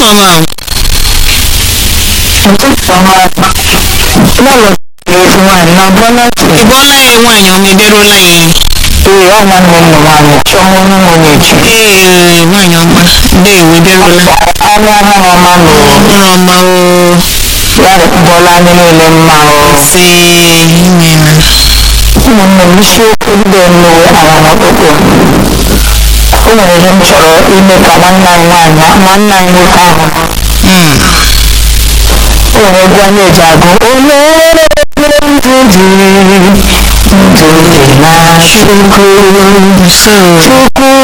ọma ụtụtụ ọma lọlọ ezi nwaanyị na bọlọtị ị bọọla ya nwaanyị ọma ederuola ya ee ọ nwanne m nọ nwaanyị chọọ onye nwunye chi ee nwaanyị ọma ndeewo ederuola anụ ọhụrụ ọma na ọhụrụ ọma o ya bọla anyị niile mma o se imela ụmụnne m isiokwu ndị nnewe ara n'ọkpụkpụ o nwere ihe m chọrọ ime ka nwanne anyị nwaanyị nwanne anyị nwoke ahụ Mm. o nwere egwu anyị eji agụ onye ndụ dị ndụ dị na chukwu so chukwu